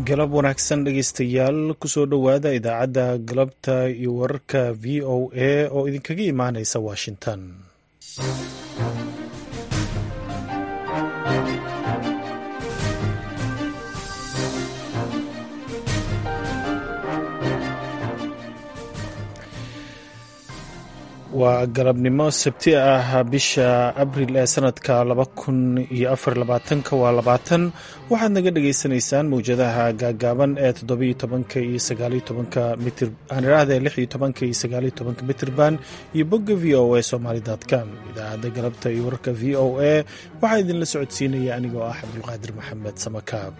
galab wanaagsan dhegeystayaal kusoo dhowaada idaacadda galabta iyo wararka v o a oo idinkaga imaaneysa washington waa galabnimo sabti ah bisha abril ee sanadka laba kun iyo afar labaatanka waa labaatan waxaad naga dhagaysanaysaan mawjadaha gaagaaban ee toddobiyo tobanka iyo sagaaliyo tobanka mitir aan iraahda lix iyo tobanka iyo sagaaliyo tobanka mitirban iyo bogga v o a somaali com idaacadda galabta iyo wararka v o a waxaa idinla socodsiinaya anigoo ah cabdulqaadir maxamed samakaab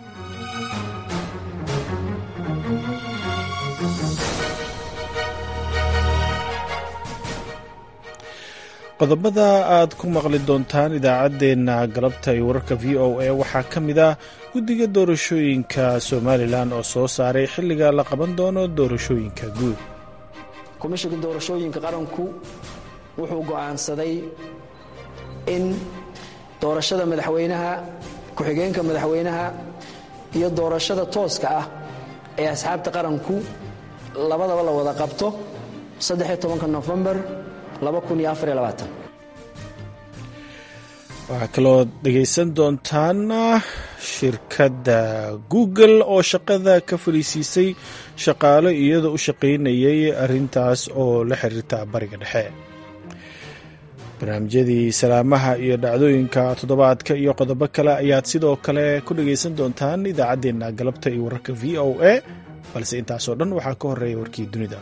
qodobada aad ku maqli doontaan idaacaddeenna galabta iyo wararka v o a waxaa ka mid ah guddiga doorashooyinka somalilan oo soo saaray xilliga la qaban doono doorashooyinka guud komishinka doorashooyinka qaranku wuxuu go'aansaday in doorashada madaxweynaha ku-xigeenka madaxweynaha iyo doorashada tooska ah ee asxaabta qaranku labadaba la wada qabto nofembar waxaa kaloo dhegaysan doontaan shirkadda google oo shaqada ka fariisiisay shaqaalo iyadoo u shaqaynayay arrintaas oo la xiriirta bariga dhexe barnaamijyadii salaamaha iyo dhacdooyinka toddobaadka iyo qodobo kale ayaad sidoo kale ku dhagaysan doontaan idaacaddeenna galabta iyo wararka v o a balse intaasoo dhan waxaa ka horeeya warkii dunida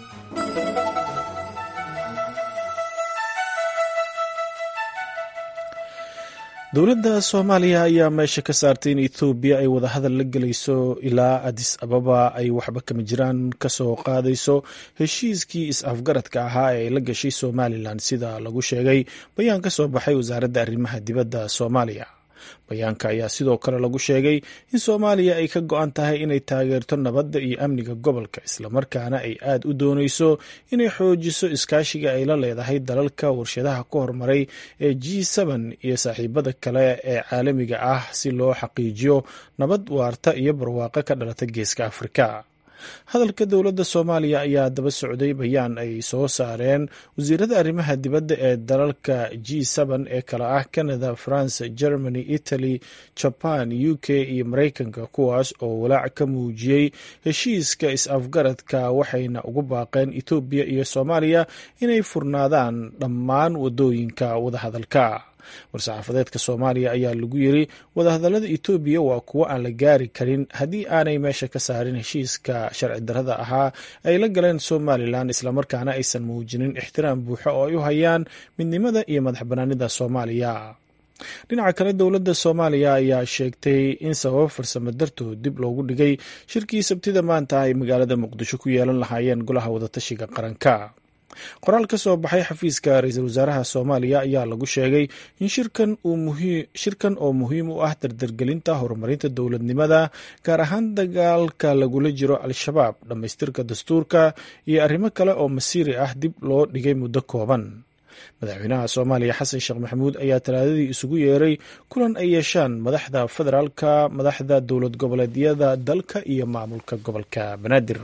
dowladda soomaaliya ayaa meesha ka saartay in ethoobiya ay wadahadal la gelayso ilaa adis ababa ay waxba kama jiraan kasoo qaadayso heshiiskii is-afgaradka ahaa ee ay la gashay somalilan sida lagu sheegay bayaan ka soo baxay wasaaradda arrimaha dibadda soomaaliya bayaanka ayaa sidoo kale lagu sheegay in soomaaliya ay ka go-an tahay inay taageerto nabadda iyo amniga gobolka islamarkaana ay aad u dooneyso inay xoojiso iskaashiga ay la leedahay dalalka warshadaha ku horumaray ee g iyo saaxiibada kale ee caalamiga ah si loo xaqiijiyo nabad waarta iyo barwaaqo ka dhalata geeska afrika hadalka dowladda soomaaliya ayaa daba socday bayaan ay soo saareen wasiirada arrimaha dibadda ee dalalka g ee kale ah canada france germany italy jaban u k iyo maraykanka kuwaas oo walaac ka muujiyey heshiiska is-afgaradka waxayna ugu baaqeen etoobiya iyo soomaaliya inay furnaadaan dhammaan wadooyinka wadahadalka war-saxaafadeedka soomaaliya ayaa lagu yiri wadahadallada etoobiya waa kuwo aan la gaari karin haddii aanay meesha ka saarin heshiiska sharci darrada ahaa ay la galeen somalilan islamarkaana aysan muujinin ixtiraam buuxo oo ay u hayaan midnimada iyo madax banaanida soomaaliya dhinaca kale dowladda soomaaliya ayaa sheegtay in sababo farsamo dartood dib loogu dhigay shirkii sabtida maanta ay magaalada muqdisho ku yeelan lahaayeen golaha wadatashiga qaranka qoraal ka soo baxay xafiiska ra-iisul wasaaraha soomaaliya ayaa lagu sheegay in shirkan oo muhiim u ah dardargelinta horumarinta dowladnimada gaar ahaan dagaalka lagula jiro al-shabaab dhammaystirka dastuurka iyo arrimo kale oo masiiri ah dib loo dhigay muddo kooban madaxweynaha soomaaliya xasan sheekh maxamuud ayaa talaadadii isugu yeeray kulan ay yeeshaan madaxda federaalka madaxda dowlad goboleedyada dalka iyo maamulka gobolka banaadir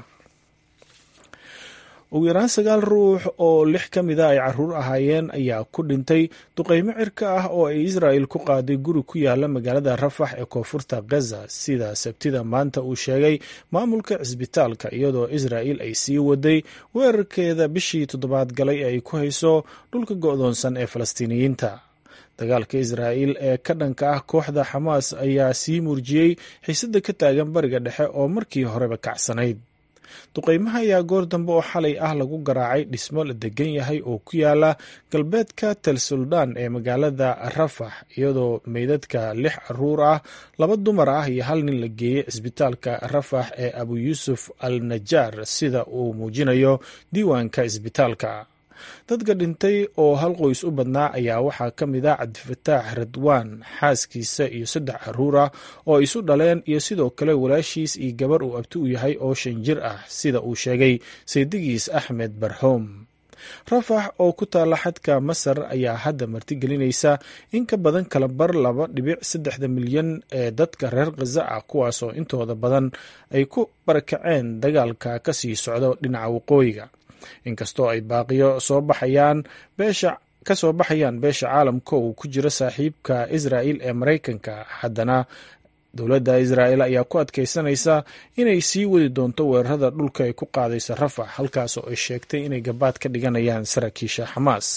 ugu yaraan sagaal ruux oo lix ka mida ay caruur ahaayeen ayaa ku dhintay duqeymo cirka ah oo ay israa'el ku qaaday guri ku yaala magaalada rafax ee koonfurta gaza sida sabtida maanta uu sheegay maamulka cisbitaalka iyadoo israa'el ay sii waday weerarkeeda bishii toddobaad galay ee ay ku hayso dhulka go'doonsan ee falastiiniyiinta dagaalka israa'el ee ka dhanka ah kooxda xamaas ayaa sii muurjiyey xiisada ka taagan bariga dhexe oo markii horeba kacsanayd duqeymaha ayaa goor dambe oo xalay ah lagu garaacay dhismo la degan yahay oo ku yaala galbeedka tel suldaan ee magaalada rafax iyadoo meydadka lix caruur ah laba dumar ah iyo hal nin la geeyey cisbitaalka rafax ee abu yuusuf al najaar sida uu muujinayo diiwaanka cisbitaalka dadka dhintay oo hal qoys u badnaa ayaa waxaa ka mid ah cabdifataax radwaan xaaskiisa iyo saddex caruur ah oo isu dhaleen iyo sidoo kale walaashiis iyo gabar uu abti u yahay oo shan jir ah sida uu sheegay saydigiis axmed barhoom rafax oo ku taalla xadka masar ayaa hadda martigelinaysa in ka badan kala bar laba dhibic saddexda milyan ee dadka reer khaza ah kuwaasoo intooda badan ay ku barakaceen dagaalka ka sii socdo dhinaca waqooyiga inkastoo ay baaqiyo soo baxayaan beesha ka soo baxayaan beesha caalamka uu ku jiro saaxiibka israa'il ee maraykanka haddana dowladda israa'el ayaa ku adkaysanaysa inay sii wadi doonto weerarada dhulka ay ku qaadaysa rafax halkaas oo ay sheegtay inay gabaad ka dhiganayaan saraakiisha xamaas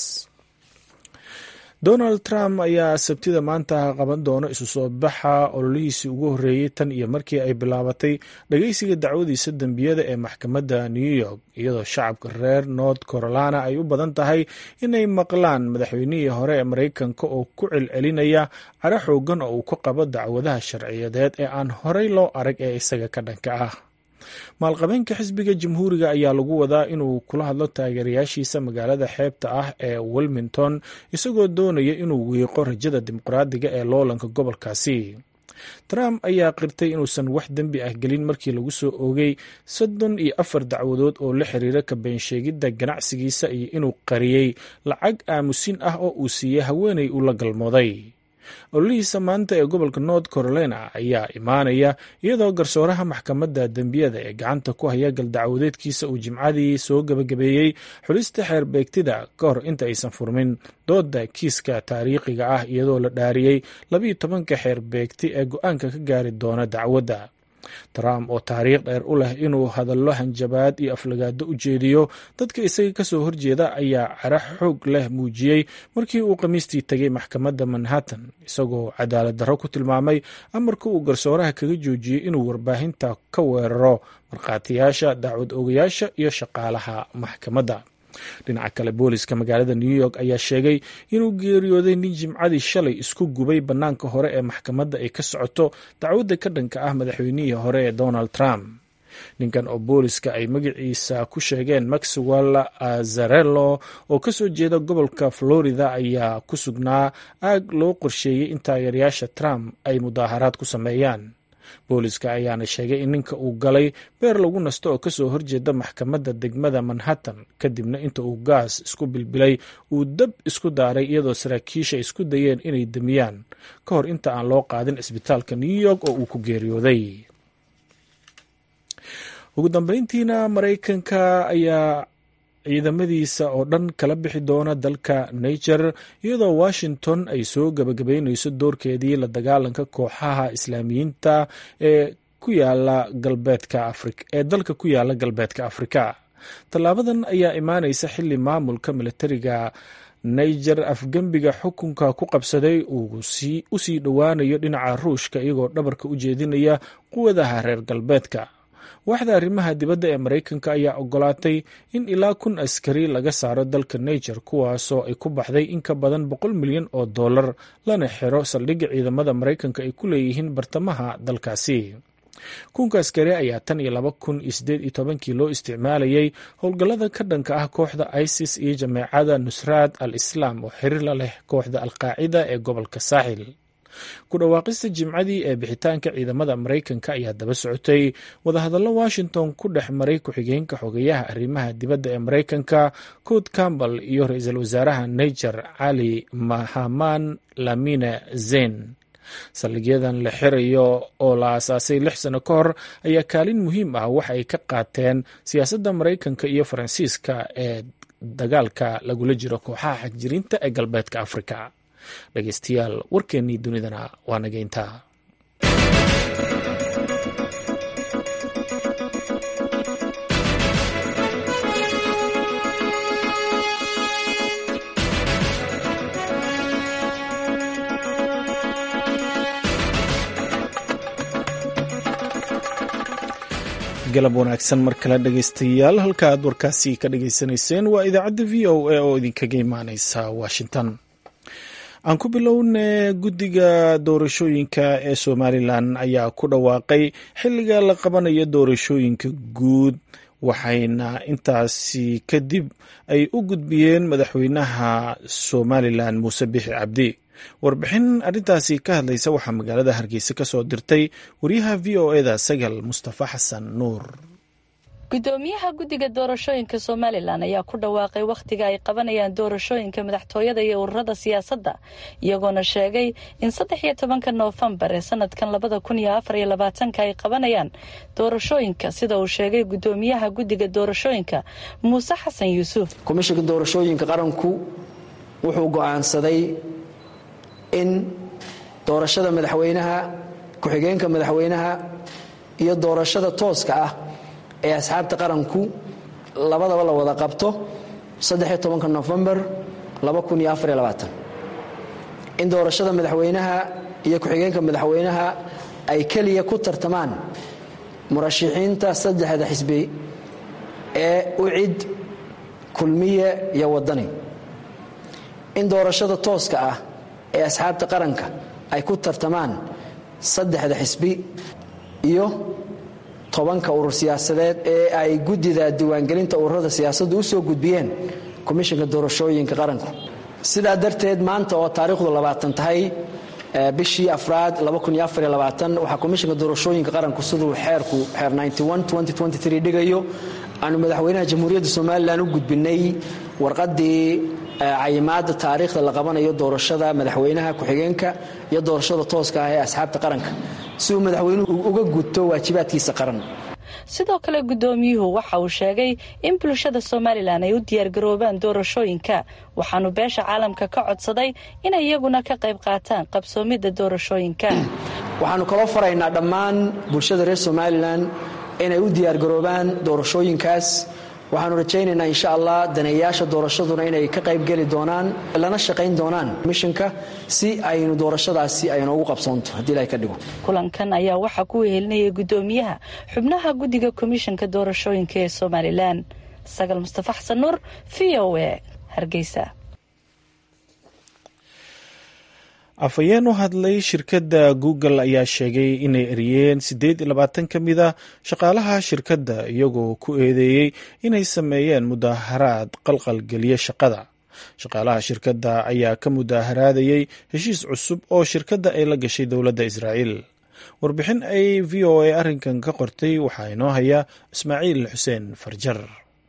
donald trump ayaa sabtida maanta qaban doona isu soo baxa ololihiisii ugu horreeyey tan iyo markii ay bilaabatay dhageysiga dacwadiisa dembiyada ee maxkamadda new york iyadoo shacabka reer north carolina ay u badan tahay inay maqlaan madaxweynihii hore ee maraykanka oo ku celcelinaya cara xoogan oo uu ku qabo dacwadaha sharciyadeed ee aan horey loo arag ee isaga ka dhanka ah maalqabeenka xisbiga jamhuuriga ayaa lagu wadaa inuu kula hadlo taageerayaashiisa magaalada xeebta ah ee wilmington isagoo doonaya inuu wiiqo rajada dimuqraadiga ee loolanka gobolkaasi trump ayaa qirtay inuusan wax dembi ah gelin markii lagu soo oogay soddon iyo afar dacwadood oo la xiriira ka beensheegidda ganacsigiisa iyo inuu qariyey lacag aamusin ah oo uu siiyey haweenay uu la galmooday ololihiisa maanta ee gobolka north carolina ayaa imaanaya iyadoo garsooraha maxkamadda dembiyada ee gacanta ku haya galdacwadeedkiisa uu jimcadii soo gabagabeeyey xulista xeer beegtida ka hor inta aysan furmin dooda kiiska taariikhiga ah iyadoo la dhaariyey labiiyo tobanka xeer beegti ee go-aanka ka gaari doona dacwadda trump oo taariikh dheer u leh inuu hadallo hanjabaad iyo aflagaado u jeediyo dadka isaga kasoo horjeeda ayaa cara xoog leh muujiyey markii uu khamiistii tegay maxkamadda manhattan isagoo cadaalad darro ku tilmaamay amarka uu garsooraha kaga joojiyey inuu warbaahinta ka weeraro markhaatiyaasha dacwad ogayaasha iyo shaqaalaha maxkamadda dhinaca kale booliska magaalada new york ayaa sheegay inuu geeriyooday nin jimcadii shalay isku gubay bannaanka hore ee maxkamadda ay ka socoto dacwadda ka dhanka ah madaxweynihii hore ee donald trump ninkan oo booliska ay magaciisa ku sheegeen maxwell azarello oo kasoo jeeda gobolka florida ayaa ku sugnaa aag loo qorsheeyey in taageerayaasha trump ay mudaaharaad ku sameeyaan booliska ayaana sheegay in ninka uu galay beer lagu nasto oo kasoo horjeeda maxkamadda degmada manhattan kadibna inta uu gaas isku bilbilay uu dab isku daaray iyadoo saraakiisha isku dayeen inay demiyaan ka hor inta aan loo qaadin cisbitaalka new york oo uu ku geeriyooday ugu dambeyntiina maraykanka ayaa ciidamadiisa oo dhan kala bixi doona dalka niger iyadoo washington ay soo gabagabeyneyso doorkeedii la dagaalanka kooxaha islaamiyiinta ee ku yaala galbeedka afrika ee dalka ku yaala galbeedka afrika tallaabadan ayaa imaaneysa xili maamulka militariga niger afgembiga xukunka ku qabsaday uu usii dhowaanayo dhinaca ruushka iyagoo dhabarka u jeedinaya quwadaha reer galbeedka waaxda arrimaha dibadda ee maraykanka ayaa ogolaatay in ilaa kun askari laga saaro dalka niger kuwaasoo ay ku baxday in ka badan boqol milyan oo dollar lana xiro saldhigga ciidamada maraykanka ay ku leeyihiin bartamaha dalkaasi kunka askari ayaa tan iyo laba kun iyo sideed iyo tobankii loo isticmaalayay howlgallada ka dhanka ah kooxda isis iyo jameecada nusraad al islaam oo xiriir la leh kooxda alqaacida ee gobolka saaxil ku dhawaaqista jimcadii ee bixitaanka ciidamada maraykanka ayaa daba socotay wadahadallo washington ku dhex maray ku-xigeenka xogeyaha arrimaha dibadda ee maraykanka cod campbell iyo ra-iisul wasaaraha niger cali mahaman lamine zen saldhigyadan la xirayo oo la aasaasay lix sano ka hor ayaa kaalin muhiim ah waxa ay ka qaateen siyaasadda maraykanka iyo faransiiska ee dagaalka lagula jiro kooxaha xagjirinta ee galbeedka afrika dhegeystayaal warkeennii dunidana waa nageyntaa galab wanaagsan mar kale dhegeystayaal halka aad warkaasi ka dhageysanayseen waa idaacadda v o a oo idinkaga imaaneysa washington aan ku bilowne guddiga doorashooyinka ee somalilan ayaa ku dhawaaqay xilliga la qabanayo doorashooyinka guud waxayna intaasi kadib ay u gudbiyeen madaxweynaha somalilan muuse bixi cabdi warbixin arrintaasi ka hadlaysa waxaa magaalada hargeysa ka soo dirtay wariyaha v o eda sagal mustafa xasan nuur gudoomiyaha guddiga doorashooyinka somalilan ayaa ku dhawaaqay wakhtiga ay qabanayaan doorashooyinka madaxtooyada iyo ururada siyaasadda iyagoona sheegay in saddex iyo tobanka noofembar ee sanadkan labada kun iyo afar iyo labaatanka ay qabanayaan doorashooyinka sida uu sheegay gudoomiyaha guddiga doorashooyinka muuse xasan yuusuf komishinka doorashooyinka qaranku wuxuu go'aansaday in doorashada madaxweynaha ku-xigeenka madaxweynaha iyo doorashada tooska ah ee asxaabta qaranku labadaba la wada qabto nofembar in doorashada madaxweynaha iyo ku-xigeenka madaxweynaha ay keliya ku tartamaan murashixiinta saddexda xisbi ee ucid kulmiye iyo wadani in doorashada tooska ah ee asxaabta qaranka ay ku tartamaan saddexda xisbi iyo tobanka urur siyaasadeed ee ay guddida diiwaangelinta ururada siyaasaddu u soo gudbiyeen komishinka doorashooyinka qaranku sidaa darteed maanta oo taariikhdu labaatan tahay bishii afraad waxaa komishinka doorashooyinka qaranku siduu xeerku xeer dhigayo aanu madaxweynaha jamhuuriyadda somalilan u gudbinay warqadii cayimaada taariikhda la qabanayo doorashada madaxweynaha ku-xigeenka iyo doorashada tooska ah ee asxaabta qaranka si uu madaxweynuhu uga gudto waajibaadkiisa qaran sidoo kale gudoomiyuhu waxa uu sheegay in bulshada somalilan ay u diyaargaroobaan doorashooyinka waxaanu beesha caalamka ka codsaday inay iyaguna ka qayb qaataan qabsoomidda doorashooyinka waxaanu kaloo faraynaa dhammaan bulshada reer somalilan inay u diyaargaroobaan doorashooyinkaas waxaanu rajaynaynaa insha allah daneeyaasha doorashaduna inay ka qaybgeli doonaan lana shaqayn doonaan mishinka si aynu doorashadaasi ay noogu qabsoonto haddii ilahay ka dhigo kulankan ayaa waxaa ku wehelinayay gudoomiyaha xubnaha guddiga komishanka doorashooyinka ee somalilan sagal mustafa xasan nuur v o a hargeysa afhayeen u hadlay shirkadda google ayaa sheegay inay eriyeen siddeed iyo labaatan ka mid a shaqaalaha shirkadda iyagoo ku eedeeyey inay sameeyeen mudaaharaad qalqalgeliya shaqada shaqaalaha shirkadda ayaa ka mudaaharaadayey heshiis cusub oo shirkadda ay la gashay dowladda israa'iil warbixin ay v o a arrinkan ka qortay waxaa inoo haya ismaaciil xuseen farjar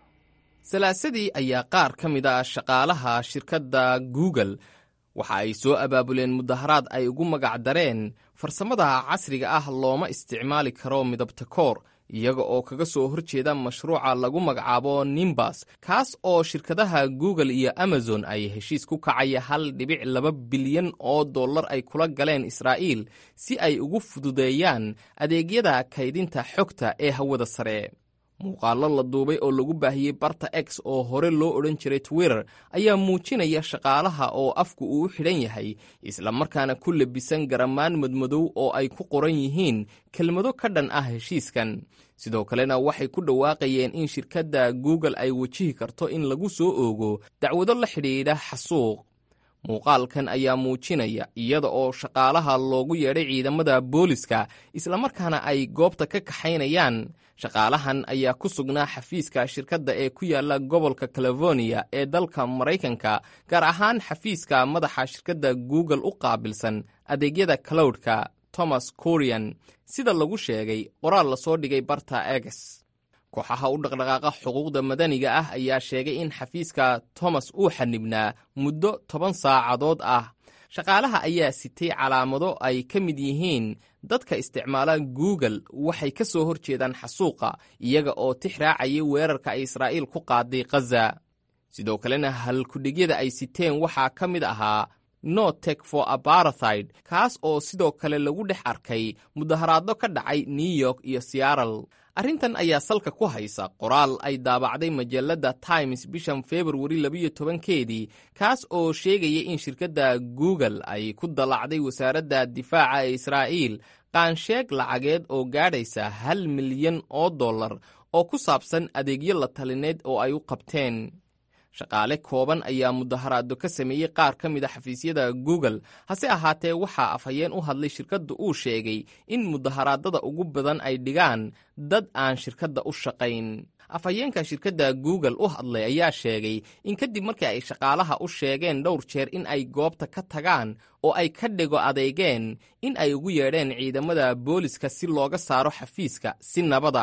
salaasadii ayaa qaar ka mid a shaqaalaha shirkadda google waxa ay soo abaabuleen mudaharaad ay ugu magac dareen farsamada casriga ah looma isticmaali karo midabta koor iyaga oo kaga soo horjeeda mashruuca lagu magacaabo nimbas kaas oo shirkadaha google iyo amazon ay heshiis ku kacaya hal dhibic laba bilyan oo dollar ay kula galeen israa'iil si ay ugu fududeeyaan adeegyada kaydinta xogta ee hawada sare muuqaallo la duubay oo lagu baahiyey barta x oo hore loo odhan jiray twitter ayaa muujinaya shaqaalaha oo afku uu u xidhan yahay islamarkaana ku labisan garamaan madmadow oo ay ku qoran yihiin kelmado ka dhan ah heshiiskan sidoo kalena waxay ku dhawaaqayeen in shirkadda google ay wajihi karto in lagu soo oogo dacwado la xidhiidha xasuuq muuqaalkan ayaa muujinaya iyada oo shaqaalaha loogu yeedhay ciidamada booliska islamarkaana ay goobta ka kaxaynayaan shaqaalahan ayaa ku sugnaa xafiiska shirkadda ee ku yaala gobolka californiya ee dalka maraykanka gaar ahaan xafiiska madaxa shirkadda google u qaabilsan adeegyada clowdka thomas corian sida lagu sheegay qoraal lasoo dhigay barta eges kooxaha u dhaqdhaqaaqa xuquuqda madaniga ah ayaa sheegay in xafiiska thomas uu xanibnaa muddo toban saacadood ah shaqaalaha ayaa sitay calaamado ay ka mid yihiin dadka isticmaala google waxay ka soo hor jeedaan xasuuqa iyaga oo tix raacayay weerarka ay israa'iil ku qaaday khaza sidoo kalena halkudhigyada ay siteen waxaa ka mid ahaa no tek for abarathid kaas oo sidoo kale lagu dhex arkay mudaharaaddo ka dhacay new york iyo searal arrintan ayaa salka ku haysa qoraal ay daabacday majalladda times bishan februari labiyo tobankeedii kaas oo sheegaya in shirkadda google ay ku dallacday wasaaradda difaaca ee israa'iil qaansheeg lacageed oo gaadhaysa hal milyan oo dollar oo ku saabsan adeegyo la talineed oo ay u qabteen shaqaale kooban ayaa mudaharaado ka sameeyey qaar ka mid a xafiisyada google hase ahaatee waxaa afhayeen u hadlay shirkadda uu sheegay in mudaharaadada ugu badan ay dhigaan dad aan shirkadda u shaqayn afhayeenka shirkadda google u hadlay ayaa sheegay in kadib markii ay shaqaalaha u sheegeen dhowr jeer in ay goobta ka tagaan oo ay ka dhigo adeegeen in ay ugu yeedheen ciidamada booliska si looga saaro xafiiska si nabada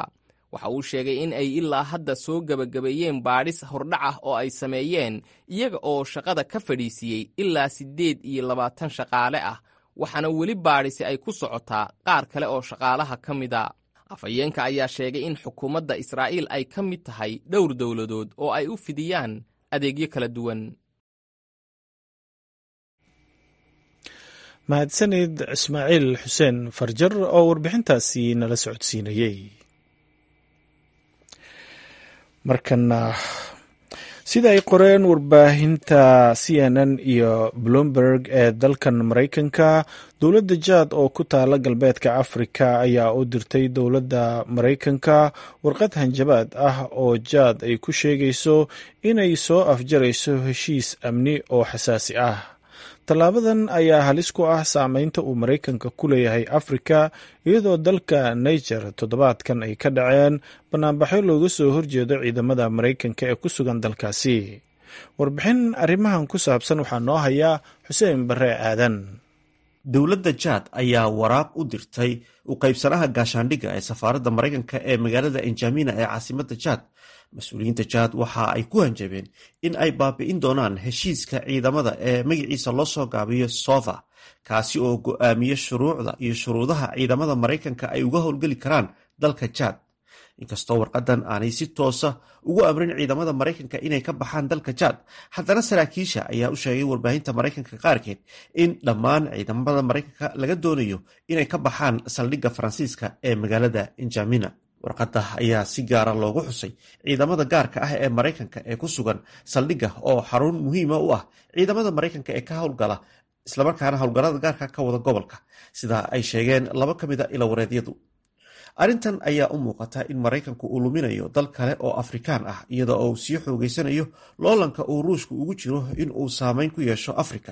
waxa uu sheegay in ay ilaa hadda soo gebagabeeyeen baadhis hordhac ah oo ay sameeyeen iyaga oo shaqada ka fadhiisiiyey ilaa siddeed iyo labaatan shaqaale ah waxaana weli baadhisi ay ku socotaa qaar kale oo shaqaalaha ka mida afhayeenka ayaa sheegay in xukuumadda israa'iil ay ka mid tahay dhowr dowladood oo ay u fidiyaan adeegyo kala duwan mahadsanid ismaaciil xuseen farjar oo warbixintaasi nala socodsiinayey markana sida ay qoreen warbaahinta c n n iyo bloomberg ee dalkan maraykanka dowladda jaad oo ku taala galbeedka afrika ayaa u dirtay dowladda maraykanka warqad hanjabaad ah oo jaad ay ku sheegayso inay soo afjarayso heshiis amni oo xasaasi ah tallaabadan ayaa halis ku ah saameynta uu maraykanka ku leeyahay afrika iyadoo dalka niger toddobaadkan ay ka dhaceen banaanbaxyo looga soo horjeedo ciidamada maraykanka ee ku sugan dalkaasi warbixin arrimahan ku saabsan waxaa noo hayaa xuseen barre aadan dowladda jaad ayaa waraaq u dirtay u qaybsanaha gaashaandhigga ee safaaradda maraykanka ee magaalada enjamina ee caasimadda jaad mas-uuliyiinta jaad waxa ay ku hanjabeen in ay baabi'in doonaan heshiiska ciidamada ee magaciisa loo soo gaabiyo sova kaasi oo go'aamiya shuruucda iyo shuruudaha ciidamada maraykanka ay uga howlgeli karaan dalka jaad inkastoo warqadan aanay si toosa ugu amrin ciidamada maraykanka inay ka baxaan dalka jaad haddana saraakiisha ayaa u sheegay warbaahinta maraykanka qaarkeed in dhammaan ciidamada maraykanka laga doonayo inay ka baxaan saldhigga faransiiska ee magaalada enjamina warqadda ayaa si gaara loogu xusay ciidamada gaarka ah ee maraykanka ee ku sugan saldhigga oo xarun muhiima u ah ciidamada maraykanka ee ka howlgala islamarkaana howlgallada gaarka ka wada gobolka sida ay sheegeen laba ka mid a ilawareedyadu arrintan ayaa u muuqata in maraykanku uu luminayo dal kale oo afrikaan ah iyada oo uu sii xoogeysanayo loolanka uu ruushku ugu jiro in uu saameyn ku yeesho afrika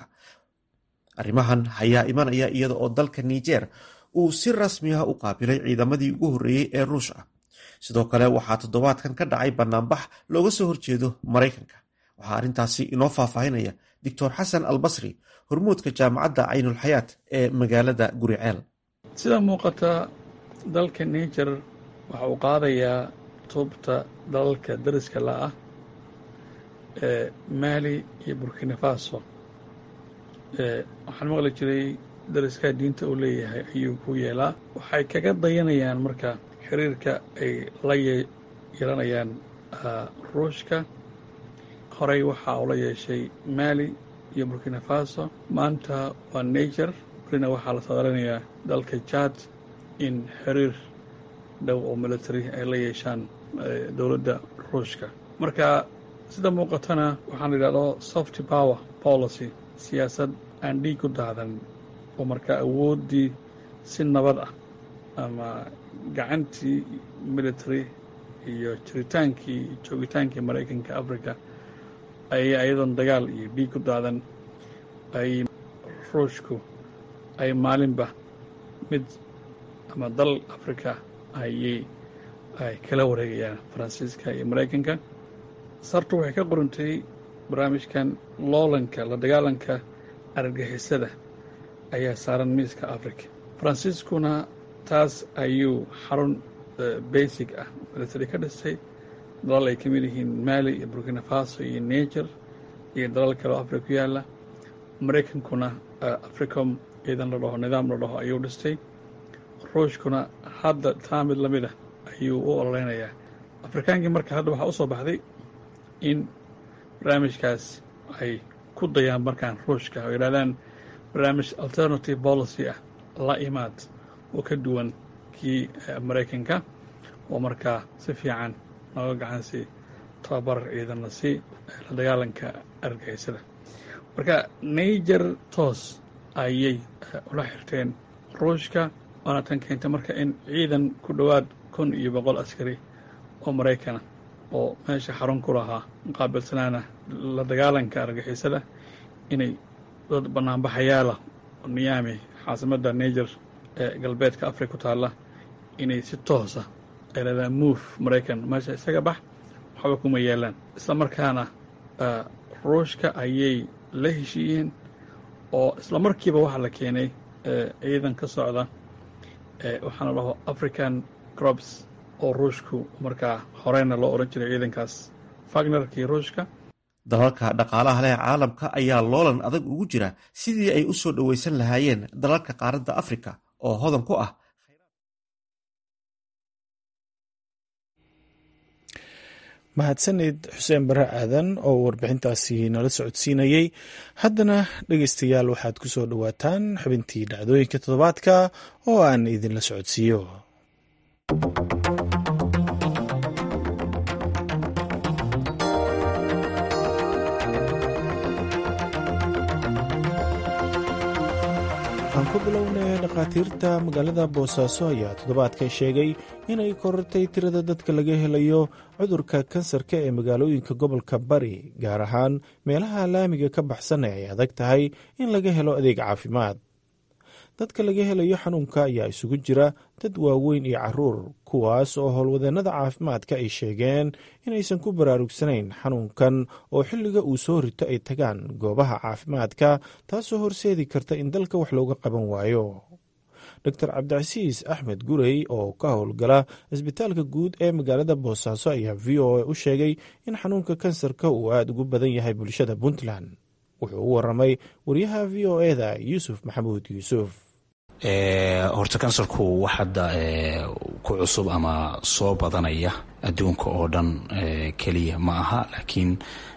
arrimahan ayaa imanaya iyada oo dalka niger uu si rasmi ah u qaabilay ciidamadii ugu horreeyey ee ruush ah sidoo kale waxaa toddobaadkan ka dhacay banaanbax looga soo horjeedo maraykanka waxaa arrintaasi inoo faahfaahinaya doctor xasan albasri hormuudka jaamacadda caynulxayaat ee magaalada guriceel sida muuqata dalka niger waxa uu qaadayaa tuubta dalalka dariska la'ah ee maali iyo burkina faso waxaan maqli jiray dariskaa diinta uu leeyahay ayuu ku yeelaa waxay kaga dayanayaan marka xiriirka ay la yeelanayaan ruushka horey waxa uu la yeeshay maali iyo burkina faso maanta waa niger burina waxaa la sadaranayaa dalka jad in xiriir dhow oo military ay la yeeshaan dowladda ruushka marka sida muuqatana waxaan la yidhahdo soft power policy siyaasad aan dhiig ku daadan oo markaa awooddii si nabad ah ama gacantii military iyo jiritaankii joogitaankii maraykanka africa ay ayadoon dagaal iyo dhiig ku daadan ay ruushku ay maalinba mid ama dal africa ayay ay kala wareegayaan faransiiska iyo maraykanka sartu waxay ka qorantay barnaamijkan loolanka la dagaalanka argagixisada ayaa saaran miiska africa faransiiskuna taas ayuu xarun basic ah military ka dhisay dalal ay ka mid yihiin mali iyo burkina faso iyo niger iyo dalal kale oo africa ku yaalla maraykankuna africom ciidan la dhaho nidaam la dhaho ayuu dhistay ruushkuna hadda taa mid la mid ah ayuu u ololeynayaa afrikaankii marka hadda waxaa u soo baxday in barnaamijkaas ay ku dayaan markaan ruushka oo yidhahdaan barnaamij alternative policy ah la imaad oo ka duwan kii maraykanka oo markaa si fiican nooga gacansi tababar ciidanna si la dagaalanka argagixisada marka niger toos ayay ula xirteen ruushka waana tan keentay marka in ciidan ku dhowaad kun iyo boqol askari oo maraykana oo meesha xarun ku lahaa muqaabilsanaana la dagaalanka argixisada inay dad banaanbaxayaalah niyaami caasimadda niger ee galbeedka africa ku taalla inay si toosa ay leedaan move maraykan meesha isaga bax waxba kuma yeelaan isla markaana ruushka ayay la heshiiyeen oo isla markiiba waxaa la keenay ciidan ka socda waxaana dhaho african crops oo ruushku markaa horeyna loo odhan jiray ciidankaas fagnerkii ruushka dalalka dhaqaalaha leh caalamka ayaa loolan adag ugu jira sidii ay u soo dhoweysan lahaayeen dalalka qaaradda afrika oo hodan ku ah mahadsanid xuseen bare aadan oo warbixintaasi nala socodsiinayey haddana dhegeystayaal waxaad ku soo dhowaataan xubintii dhacdooyinka toddobaadka oo aan idinla socodsiiyo aan ku bilownay dhakhaatiirta magaalada boosaaso ayaa toddobaadkan sheegay inay korortay tirada dadka laga helayo cudurka kansarka ee magaalooyinka gobolka bari gaar ahaan meelaha laamiga ka baxsan ee ay adag tahay in laga helo adeeg caafimaad dadka laga helayo xanuunka ayaa isugu jira dad waaweyn iyo caruur kuwaas oo howlwadeennada caafimaadka ay sheegeen inaysan ku baraarugsanayn xanuunkan oo xilliga uu soo rito ay tagaan goobaha caafimaadka taasoo horseedi karta in dalka wax looga qaban waayo doctor cabdicasiis axmed gurey oo ka howlgala isbitaalka guud ee magaalada boosaaso ayaa v o a u sheegay in xanuunka kansarka uu aada ugu badan yahay bulshada puntland wuxuu u waramay wariyaha v o eda yuusuf maxamuud yuusuf horta kansarku wax hadda ku cusub ama soo badanaya adduunka oo dhan keliya ma aha laakiin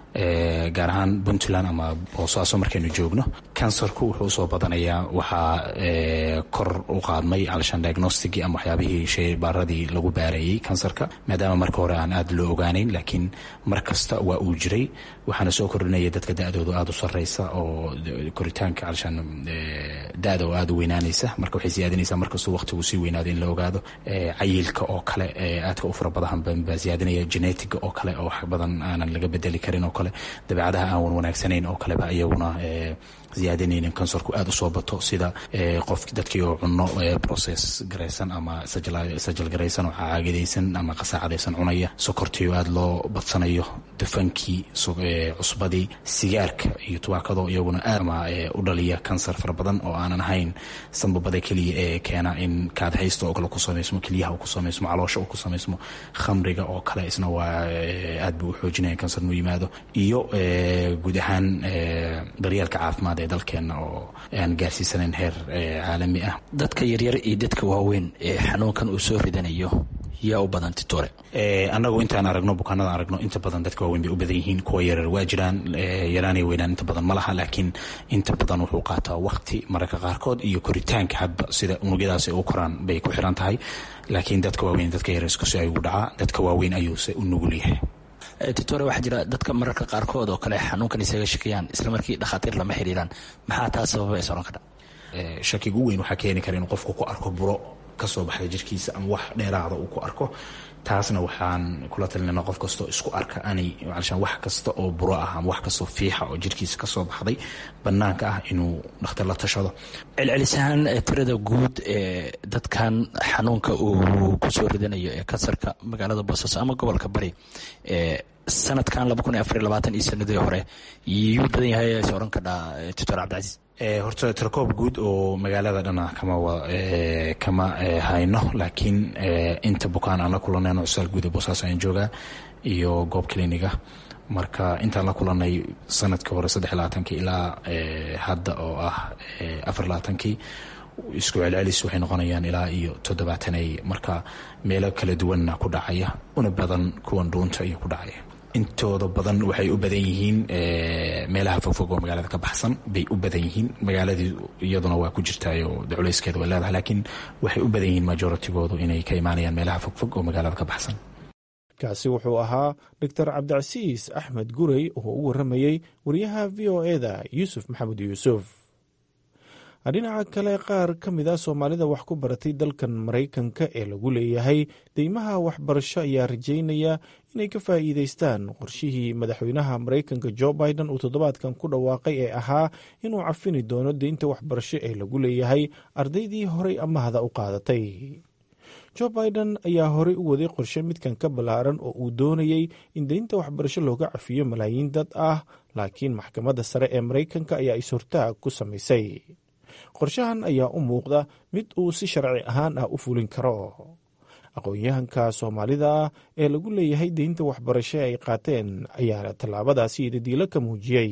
gaar ahaan puntland ama boosaaso markaynu joogno kansarku wuxuu usoo badanayaa waxaa kor u qaadmay alshan diagnosticii ama waxyaabihii sheybaaradii lagu baarayey kansarka maadaama marka hore aan aada loo ogaanayn laakiin mar kasta waa uu jiray waxaana soo kordhinaya dadka da-doodu aada u sarreysa oo koritaanka alshan da-da oo aada u weynaanaysa marka waxay siyaadinaysaa markastuu waqtigu sii weynaado in la ogaado cayilka oo kale aadka u fara badan baa siyaadinaya genetiga oo kale oo wax badan aanan laga bedeli karin oo kale dabeecadaha aan wan wanaagsanayn oo kaleba iyaguna ziyaadinaynin kansarku aada usoo bato sida qof dadkii oo cuno process garaysan ama sajal garaysan oo caagidaysan ama qasaacadaysan cunaya sokortii oo aada loo badsanayo dufankii cusbadii sigaarka iyo tubaakado iyaguna aadama u dhaliya kansar fara badan oo aanan ahayn sanbabada keliya ee keena in kaadhaysta oo kale ku samaysmo keliyaha uu ku samaysmo caloosha uu ku samaysmo khamriga oo kale isna waa aad buu u xoojinaya kansar inuu yimaado iyo guud ahaan daryeelka caafimaad ee dalkeenna oo aan gaarsiisanayn heer caalami ah dadka yaryar iyo dadka waaweyn ee xanuunkan uu soo ridanayo yaa u badan titore annagu intaan aragno bukaanada aragno inta badan dadka waaweyn bay u badan yihiin kuwa yarar waa jiraan yaraanay weynaan inta badan ma laha laakiin inta badan wuxuu qaataa waqti mararka qaarkood iyo koritaanka hadba sida unugyadaasi u koraan bay ku xiran tahay laakiin dadka waaweyn dadka yarar iskusi ayuu dhacaa dadka waaweyn ayuuse u nugul yahay titore waxaa jira dadka mararka qaarkood oo kale xanuunkan isaga shakiyaan isla markii dhakhaatiir lama xiriiraan maxaa taas sababa is oran kara shakiga u weyn waxaa keeni kara inuu qofku ku arko buro kasoo baxda jirkiisa ama wax dheeraada uu ku arko taasna waxaan kula talinana qof kastoo isku arka anay alshaan wax kasta oo buro ah ama wax kastoo fiixa oo jirkiisa kasoo baxday banaanka ah inuu dhakhtar la tashado celcelisahaan tirada guud ee dadkan xanuunka uu kusoo ridanayo ee kansarka magaalada boosaaso ama gobolka bari sanadkan laba kun iyo afar iyo labaatan iyo sanadii hore yuu badan yahay is oran kadhaa doctor cabdicasiis horta tirakoob guud oo magaalada dhana kama kama hayno laakiin inta bukaan aan la kulanayno cusaal guud ee boosaaso ayaan joogaa iyo goob cliniga marka intaan la kulanay sanadkii hore saddex labaatankii ilaa hadda oo ah afar labaatankii isku celcelis waxay noqonayaan ilaa iyo toddobaatanay marka meelo kala duwanna ku dhacaya una badan kuwan dhuunta iyo ku dhacaya intooda badan waxay u badan yihiin meelaha fogfog oo magaalada ka baxsan bay u badan yihiin magaaladii iyaduna waa ku jirtaayo culayskeeda way leedahay laakiin waxay u badan yihiin majoritygoodu inay ka imaanayaan meelaha fogfog oo magaalada ka baxsan kaasi wuxuu ahaa doctor cabdicasiis axmed gurey oo u waramayey wariyaha v o eda yuusuf maxamed yuusuf dhinaca kale qaar ka mid a soomaalida wax ku baratay dalkan maraykanka ee lagu leeyahay deymaha waxbarasho ayaa rajaynaya inay ka faa'iideystaan qorshihii madaxweynaha maraykanka jo biden uu toddobaadkan ku dhawaaqay ee ahaa inuu cafini doono deynta waxbarasho ee lagu leeyahay ardaydii horey amahda u qaadatay jo biden ayaa horey u waday qorshe midkan ka ballaaran oo uu doonayey in deynta waxbarasho looga cafiyo malaayiin dad ah laakiin maxkamadda sare ee maraykanka ayaa is-hortaag ku samaysay qorshahan ayaa u muuqda mid uu si sharci ahaan ah u fulin karo aqoon-yahanka soomaalida ah ee lagu leeyahay deynta waxbarasho ay qaateen ayaana tallaabadaasi idadiilo ka muujiyey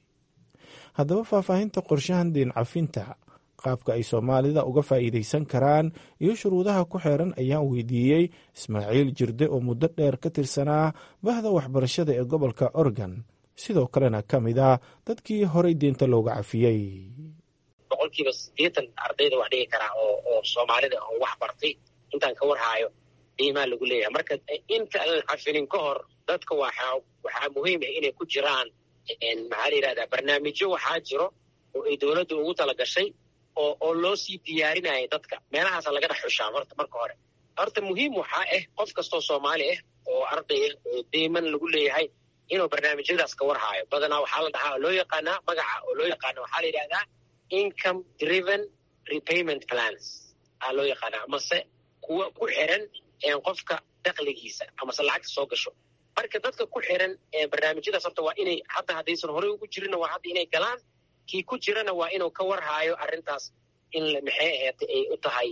haddaba faahfaahinta qorshahan deen cafinta qaabka ay soomaalida uga faa'iidaysan karaan iyo shuruudaha ku xeeran ayaan weydiiyey ismaaciil jirde oo muddo dheer ka tirsanaa bahda waxbarashada ee gobolka oregon sidoo kalena ka mid ah dadkii horey deenta looga cafiyey boqolkiiba siddeetan ardayda wax dhigi karaa oo oo soomaalida oo wax bartay intaan ka warhaayo qiimaa lagu leeyahay marka inta aan cafinin ka hor dadka waxaa waxaa muhiim ah inay ku jiraan maxaa la yidhahdaa barnaamijyo waxaa jiro oo ay dowladda ugu tala gashay oo oo loo sii diyaarinaya dadka meelahaasa laga dhex xushaa horta marka hore horta muhiim waxaa ah qof kastoo soomaali ah oo arday ah oo deyman lagu leeyahay inuu barnaamijyadaas ka warhaayo badanaa waxaa la dhahaa loo yaqaanaa magaca oo loo yaqaana waxaa la yidhahdaa income driven repayment plans aa loo yaqaanaa amase kuwa ku xiran qofka dakligiisa amase lacagta soo gasho marka dadka ku xiran barnaamijyadaas horta waa inay hadda haddaysan horey ugu jirinna waa hadda inay galaan kii ku jirana waa inuu ka warhaayo arrintaas in maxay aheetay ay u tahay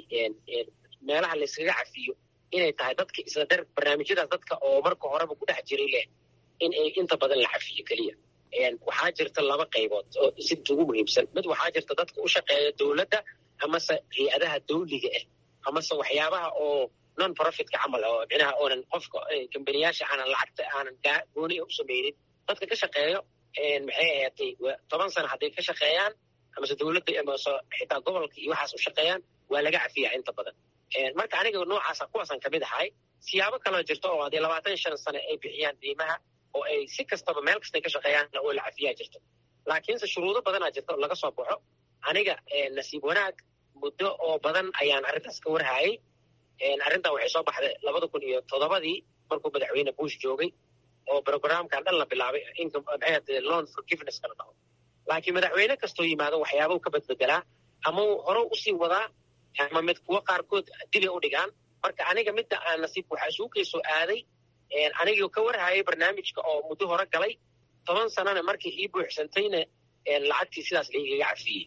meelaha layskaga cafiyo inay tahay dadka isla dar barnaamijyadaas dadka oo marka horeba ku dhex jiray leh in ay inta badan la cafiyo keliya waxaa jirta laba qaybood oo si ugu muhiimsan mid waxaa jirta dadka u shaqeeya dowladda amase hay-adaha dawliga ah amase waxyaabaha oo non profitka camal oo micnaha oonan qofka kambaniyaasha aanan lacagta aanan gooni u samaynin dadka ka shaqeeyo maxay ahaatay toban sana hadday ka shaqeeyaan amase dowladda amase xitaa gobolka iyo waxaas u shaqeeyaan waa laga cafiyaa inta badan marka aniga noocaasa kuwaasan kamid ahay siyaabo kaloo jirto oo haddii labaatan shan sane ay bixiyaan diimaha oo ay si kastaba meel kastay ka shaqeeyaanna oo la cafiyaa jirto laakiinse shuruudo badanaa jirta oo laga soo baxo aniga nasiib wanaag muddo oo badan ayaan arrintaas ka warhayay arrintan waxay soo baxday labada kun iyo toddobadii markuu madaxweyne bush joogay oo programkan dhan la bilaabay maxay loan forgiveness kala dhaho laakiin madaxweyne kastoo yimaado waxyaaba ka badbedelaa ama hore usii wadaa ama mid kuwo qaarkood dibay u dhigaan marka aniga midda aan nasiib waxaa isugu kay soo aaday anigii ka warhayay barnaamijka oo muddo hore galay toban sanana markii ii buuxsantayna lacagtii sidaas laigaga cafiyey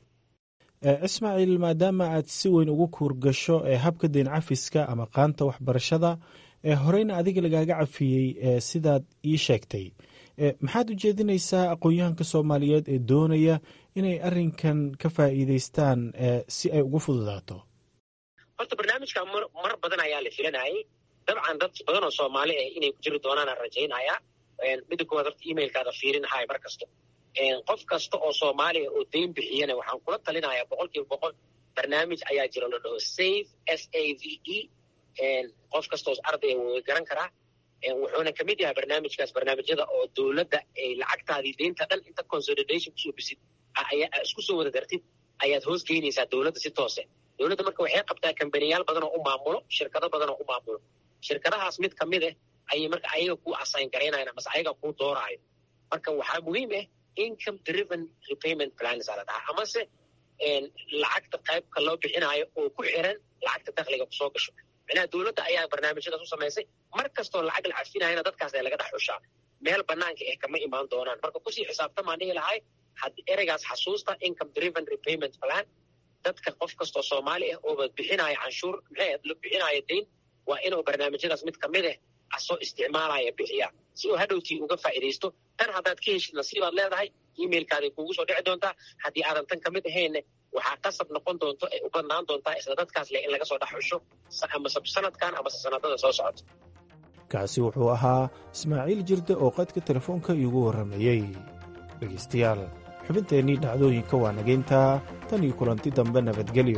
ismaaciil maadaama aad si weyn ugu kuurgasho ee habka deyn cafiska ama qaanta waxbarashada ee horeyna adiga lagaaga cafiyey sidaad ii sheegtay maxaad u jeedinaysaa aqoon-yahanka soomaaliyeed ee doonaya inay arrinkan ka faa'iidaystaan si ay ugu fududaato horta barnaamijka mar badan ayaa la filanayay dabcan dad badan oo soomaali ah inay ku jiri doonaanaan rajaynaya midda koowaad horta emailkaada fiirinahay mar kasta qof kasta oo soomaaliya oo deyn bixiyana waxaan kula talinayaa boqol kiiba boqol barnaamij ayaa jiro la dhaho save s a v e qof kastaoo ardaya way garan karaa wuxuuna kamid yahay barnaamijkaas barnaamijyada oo dowladda ay lacagtaadii deynta dhan inta consolidation kusoo bisid isku soo wada dartid ayaad hoos geynaysaa dowladda si toose dowladda marka waxay qabtaa kambaniyaal badan oo u maamulo shirkado badan oo u maamulo shirkadahaas mid kamid ah ayay marka ayaga ku assign garaynayan amase ayaga kuu dooraayo marka waxaa muhiim ah income driven repayment plans aa la dhahaa amase lacagta qaybka loo bixinaayo oo ku xiran lacagta dakliga kusoo gasho micnaha dowladda ayaa barnaamijyadaas u samaysay mar kastoo lacag la cafinayana dadkaas ee laga dhex xushaa meel banaanka eh kama imaan doonaan marka kusii xisaabtamaan dhihi lahay ereygaas xasuusta income driven repayment plan dadka qof kastoo soomaali ah ooba bixinaayo canshuur maxay bixinaayo deyn waa inuu barnaamijyadaas mid kamid ah asoo isticmaalaya bixiyaa si uu hadhowtii uga faa'iidaysto tan haddaad ka heshid nasiibaad leedahay emailkaaday kuugu soo dhici doontaa haddii aadan tan kamid ahaynne waxaa qasab noqon doonto ay u badnaan doontaa isla dadkaas leh in laga soo dhex xusho amase sanadkan amase sanadada soo socota kaasi wuxuu ahaa ismaaciil jirde oo qadka telefoonka iigu warramayey dhegaystayaal xubinteennii dhacdooyinka waa nageyntaa tan iyo kulanti dambe nabadgelyo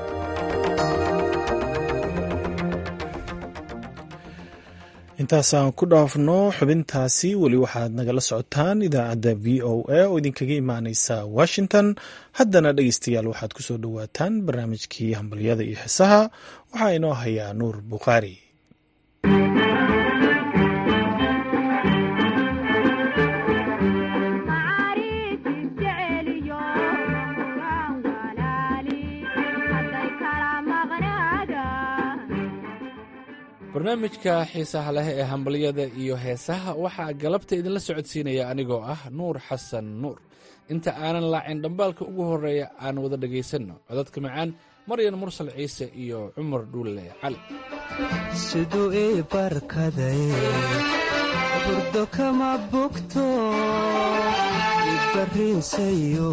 intaasaan ku dhaafno xubintaasi weli waxaad nagala socotaan idaacadda v o a oo idinkaga imaaneysa washington haddana dhegeystayaal waxaad ku soo dhowaataan barnaamijkii hambalyada iyo xisaha waxaa inoo hayaa nuur bukhaari barnaamijka xiisaha leh ee hambalyada iyo heesaha waxaa galabta idinla socodsiinaya anigoo ah nuur xasan nuur inta aanan laacin dhambaalka ugu horeeya aan wada dhegaysanno codadka macaan maryan mursal ciise iyo cumar dhuulle cali siduu ii barkaday burdo kama bogto ibarriinsayo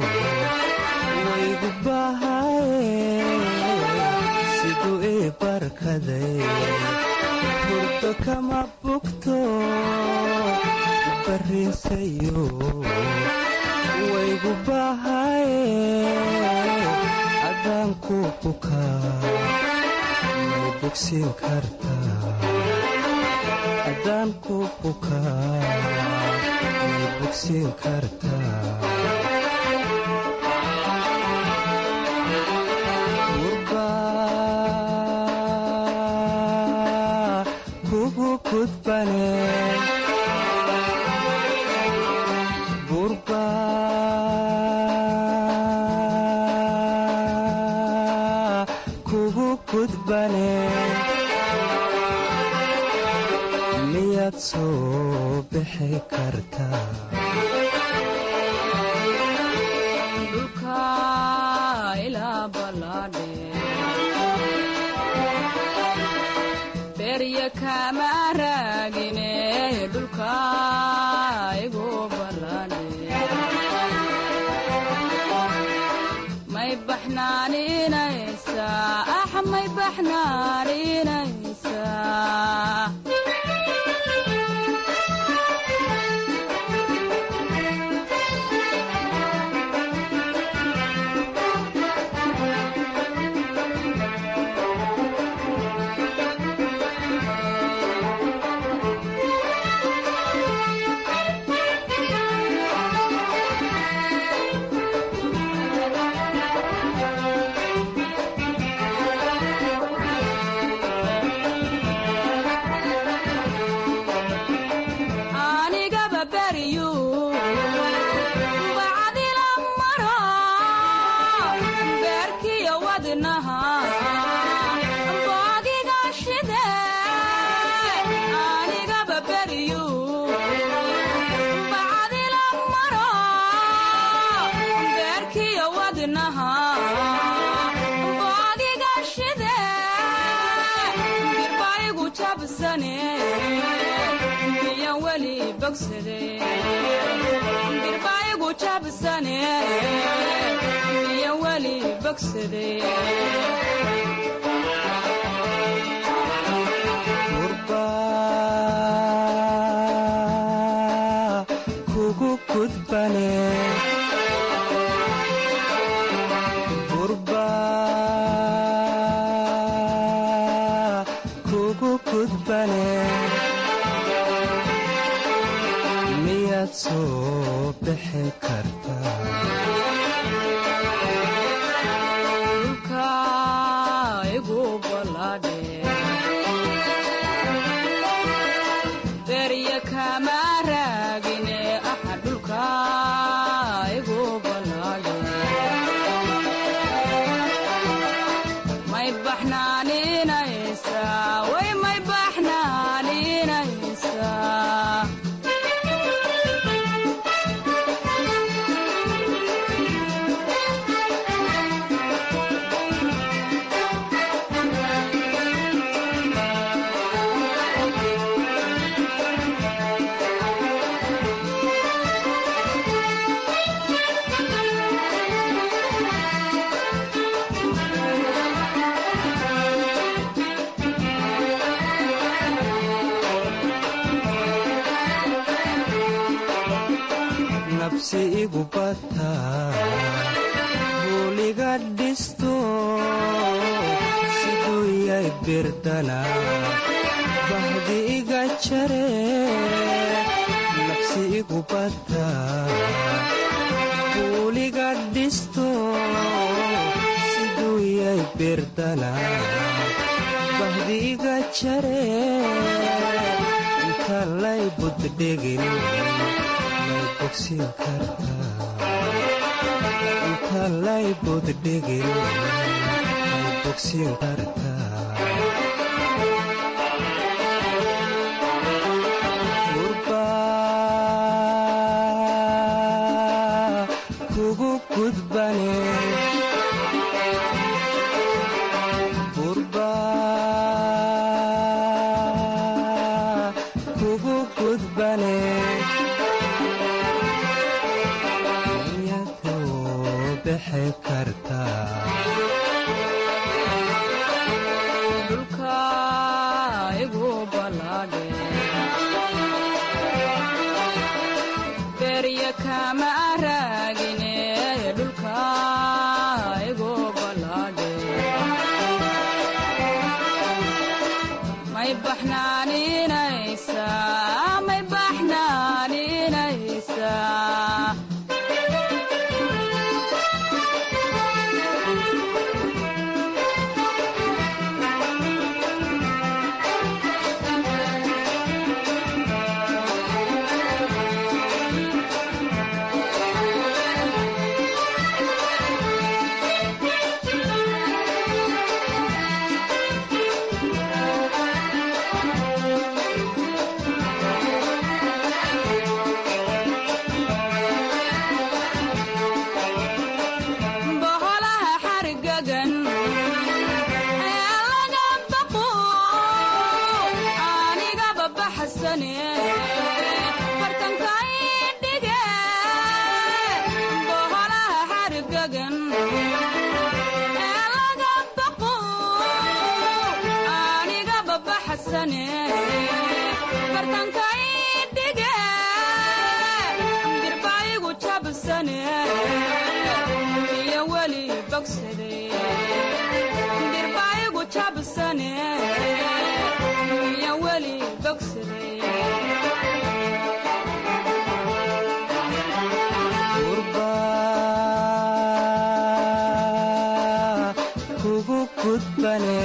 waygu bahaye siduu ii barkaday burdo kama bogto ibarriinsayo waygu bahaye adaan ku bukaa may bogsiin kartaa adaan ku bukaa may bogsiin kartaa gurbaa kugu gudbane gurbaa kugu gudbane miyaad soo bixi kartaa dhulka ilaa ballaadhe berya kama raagine dhulka igu ballaadhe may baxnaaninaysaa ax may baxnaaninaysaa anigaba beryu bacdila maro beerkiyo wadnaha boogiga shide anigaba beryu bacdila maro beerkiyo wadnaha boogiga shide dirbaigu jabsane miyan weli bogsade dirbaigu jabsane miyan weli bogsade gurbaa kugu gudbane gurbaa kugu gudbane miyaad soo bixi kartaa dhulka igu ballaadhe berya kama raagine axa dhulka igu ballaadhe may baxnaaninaysaa way may baxnaaninaysaa nabsi igu bataa buuliga dhisto siduu yay birdana bahdi iga jare nabsi igu bataa buuliga dhisto siduu yay birdana bahdi iga jare inta lay buddhegin may bogsiin kartaa inta lay buddhegin may bogsiin kartaa gurbaa kugu gudbane kugu gudbane iyadoo bixi kartaa dhulka igu balaadhe berya kama raagine dhulka igu balaadhe may baxnaaninaysa may baxnaaninaysa boholaha xargagan ee laga baqo anigaba baxsane bartanka idhige boholaha xargagan ee laga baqo anigaba baxsane bartanka idhige dirbaayigu jabsane iyo weli bogsade dirbaayigu jabsane iyo weli bogsade gurba kugu gudbane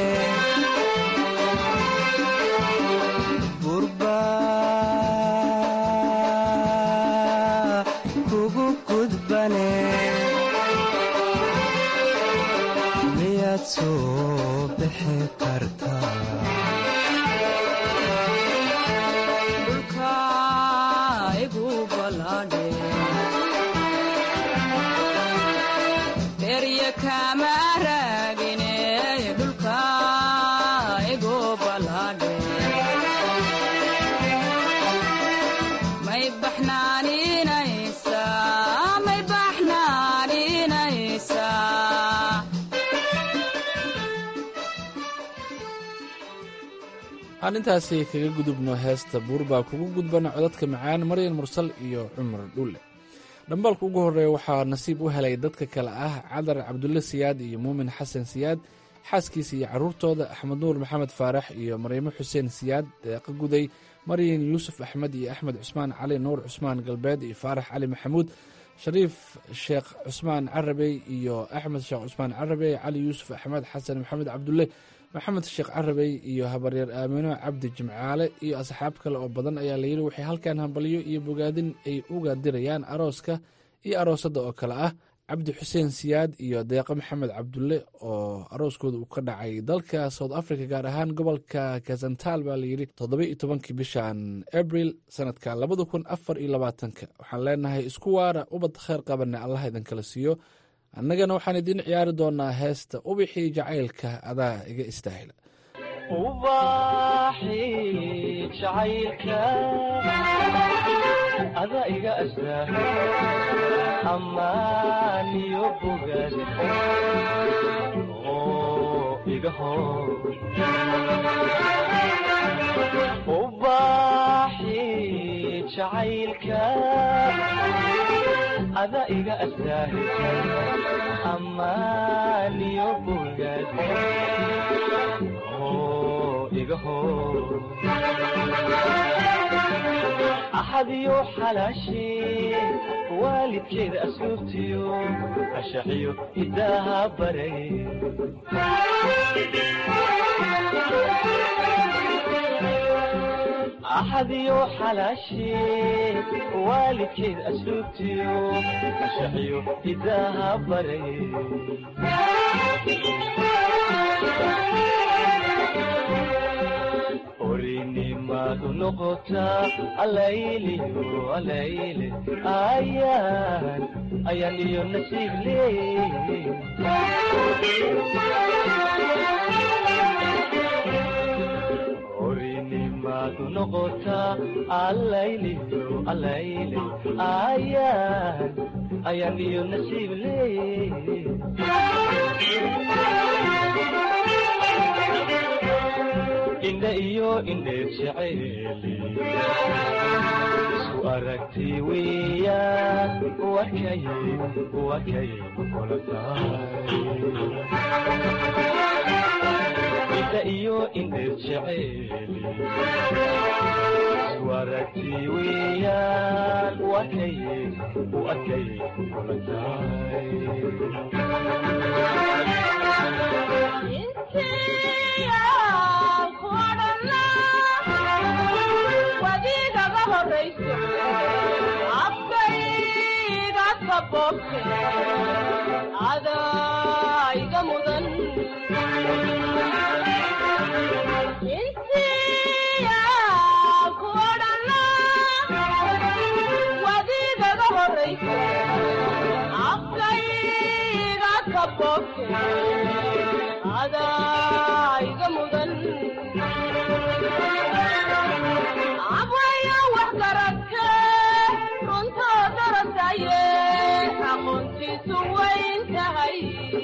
gurba kugu gudbane miyaad soo bixi kartaa dhulka igu balaadhe berya kama raagine dhulka igu balaadhe may baxnaaninaysa may baxnaaninaysa aan intaasi kaga gudubno heesta buur baa kugu gudbana codadka macaan maryan mursal iyo cumar dhulle dhambaalka ugu horreeya waxaa nasiib u helay dadka kale ah cadar cabdulle siyaad iyo muumin xasan siyaad xaaskiisa iyo carruurtooda axmed nuur maxamed faarax iyo maryamo xuseen siyaad deeqa guday maryan yuusuf axmed iyo axmed cusmaan cali nuur cusmaan galbeed iyo faarax cali maxamuud shariif sheekh cusmaan carabey iyo axmed sheekh cusmaan carabey cali yuusuf axmed xasan maxamed cabdulle maxamed sheekh carabey iyo habaryeer aamino cabdi jimcaale iyo asxaab kale oo badan ayaa layidhi waxay halkan hambalyo iyo bogaadin ay uga dirayaan arooska iyo aroosadda oo kale ah cabdi xuseen siyaad iyo deeqo maxamed cabdulle oo arooskooda uu ka dhacay dalka south africa gaar ahaan gobolka kazantal baa layidhi toddoba iyo tobankii bishan abril sanadka labada kun afar iyo labaatanka waxaan leenahay isku waara ubad kheyr qabana allah idinkala siiyo annagana waxaan idiin ciyaari doonaa heesta ubixii jacaylka adaa iga istaahila ubaxii jacaylka ada iga astaa ammaan iyo bogaad oo iga hor ubaxii jacaylka ada iga astaa ammaan iyo bogaad axadiyo xalaashee waalidkeeda asluubtiyo ashaxiyo hidaaha baray axadiyo xalaashee waalidkeeda asluubtiyo ashaxiyo hidaaha baray orinimadu noqotaa alayliyo alayle ayaan ayaan iyo nasiib leey orinimadu maadu noqotaa allayliyo allayle ayaan ayaan iyo nasiib leey indhe iyo indheer jeceeli isu aragti weeyaan wakay wakay kula tahay indhe iyo indheer jeceeli isu aragti weeyaan wakay wakay kula tahay wadigaga horayso afkayga sabobte adaiga mudan intiya ku odhana wadigaga horayso afkayga sabobte adaiga mudan abwaya wax garadke runtoo darataye aqoontiisu wayn tahay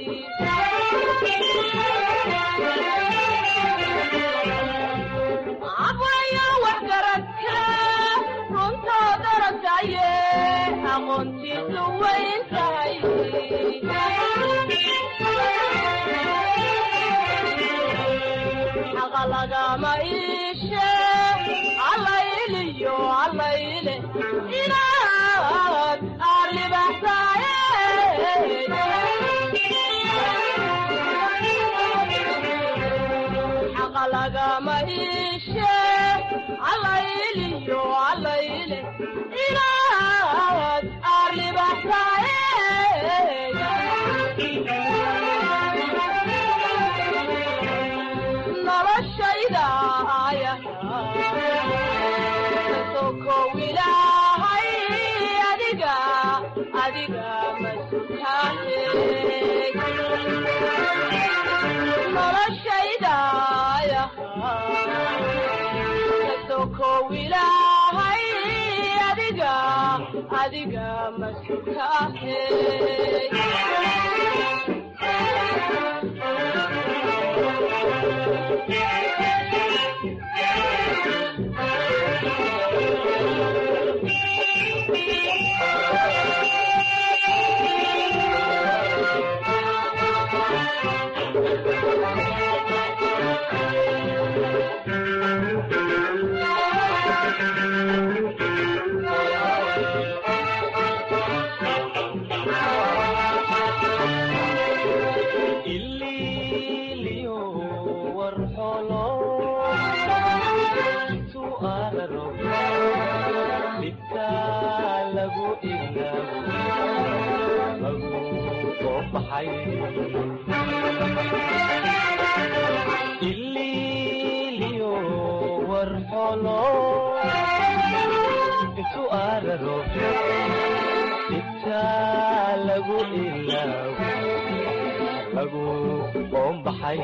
abwaya wax garadke runtoo darataye aqoontiisu wayn tahay xaqa lagama iishe allayliyo allayle inaad aarlibaxsaaye xaqa lagama iishe allayliyo allayle inaad aarlibaxsaaye noloshayda sokow ilaahay adiga adiga masukaahe noloshayda sokow ilaahay adiga adiga masukaahe ililiyo warxolo intuu aararo dhibta lagu ilaawo lagu soo baxay ililiyo warxolo intuu aararo dhibta lagu ilaawo lagu qoombaxay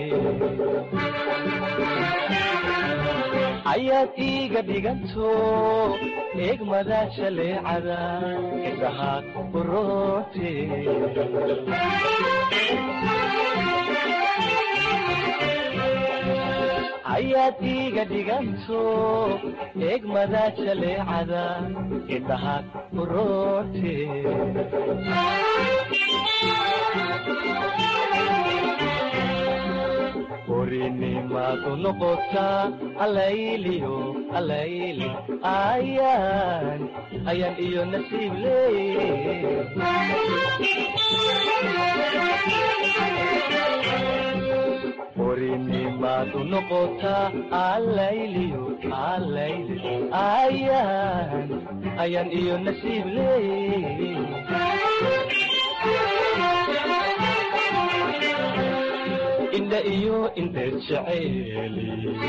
ayaad iiga dhiganto eegmada jaleecada indhaha uroote ayaad iiga dhiganto eegmada jaleecada indhaha uroote orinimaadu noqotaa allayliyo allayle ayaan ayaan iyo nasiib leey orinimaadu noqotaa allayliyo allayle ayaan ayaan iyo nasiib leey indha iyo indheer jeceeli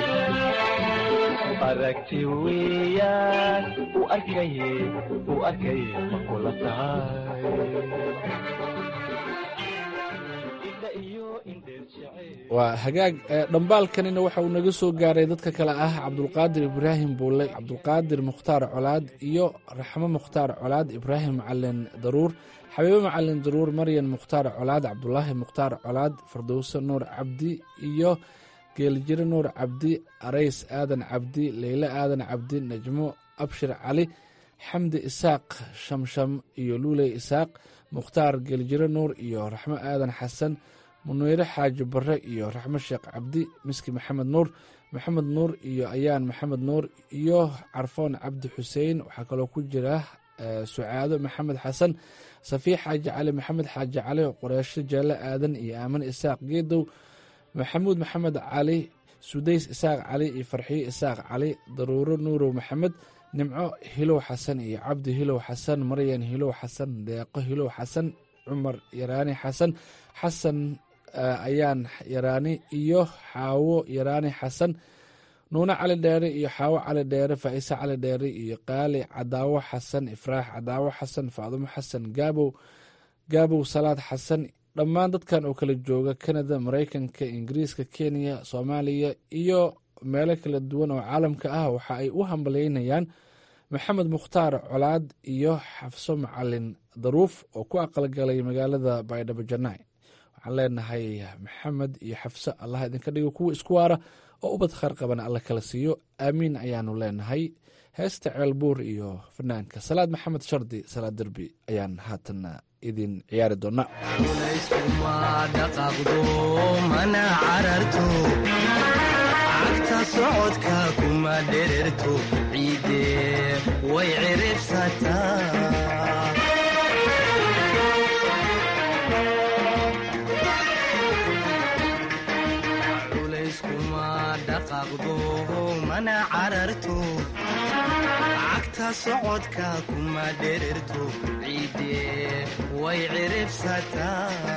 aragti weeyaan u arkaye u arkaye ma kula tahay indha waa hagaag dhambaalkanina waxa uu naga soo gaaray dadka kale ah cabdulqaadir ibraahim buule cabdulqaadir mukhtaar colaad iyo raxmo mukhtaar colaad ibraahim macalin daruur xabiibo macalin daruur maryan mukhtaar colaad cabdulaahi mukhtaar colaad fardowse nuur cabdi iyo geeljire nuur cabdi arays aadan cabdi leyle aadan cabdi najmo abshir cali xamdi isaaq shamsham iyo luuley isaaq mukhtaar geeljire nuur iyo raxmo aadan xasan muneyre xaaji bare iyo raxmo sheekh cabdi miski maxamed nuur maxamed nuur iyo ayaan maxamed nuur iyo carfoon cabdi xuseen waxaa kaloo ku jira sucaado maxamed xasan safiix xaaji cali maxamed xaaji cali qoreesho jeelle aadan iyo aamin isaaq geedow maxamuud maxamed cali sudays isaaq cali iyo farxiyo isaaq cali daruuro nuurow maxamed nimco hilow xasan iyo cabdi hilow xasan maryan hilow xasan deeqo hilow xasan cumar yaraani xasan xasan ayaan yaraani iyo xaawo yaraani xasan nuune cali dheere iyo xaawo cali dheere faa'ise cali dheere iyo qaali cadaawo xasan ifraax cadaawo xasan faadumo xasan gaabow gaabow salaad xasan dhammaan dadkan oo kala jooga kanada maraykanka ingiriiska kenya soomaaliya iyo meelo kala duwan oo caalamka ah waxa ay u hambaleynayaan maxamed mukhtaar colaad iyo xafso macalin daruuf oo ku aqalgalay magaalada baydhabo janai waxaan leenahay maxamed iyo xafso allah idinka dhigo kuwa isku waara oo ubad khayr qabana alla kala siiyo aamiin ayaanu leenahay heesta ceelbuur iyo fanaanka salaad maxamed shardi salaad derbi ayaan haatan idin ciyaari doonaa cagta socodka kuma dhererto ciide way ciribsataa culayskuma dhaqaaqdo mana cararto cagta socodka kuma dhererto ciide way ciribsataa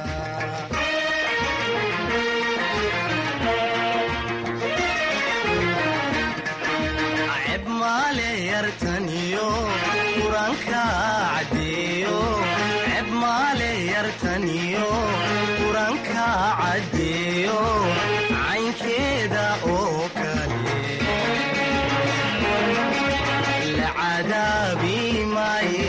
yartaniyo quranka cadeeyo ceb maale yartaniyo quranka cadeeyo caynkeeda oo kale la cadaabi maaye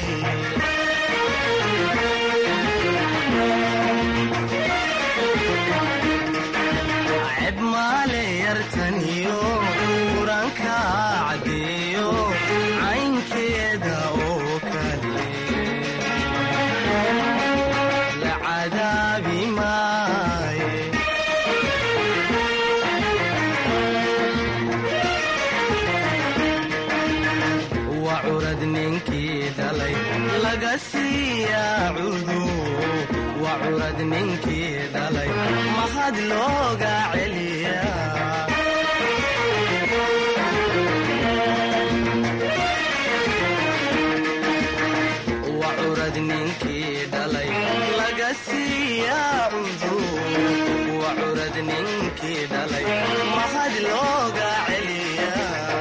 ceb maale yartaniyo quranka cadeeyo caynkeeda oo kale la cadaabi maaye waa curad ninkii dhalay laga siiyaa cudu waa curad ninkii dhalay mahad looga celiyaa curad ninkii dhalay laga siiyaa cudu waa curad ninkii dhalay mahad looga celiyaa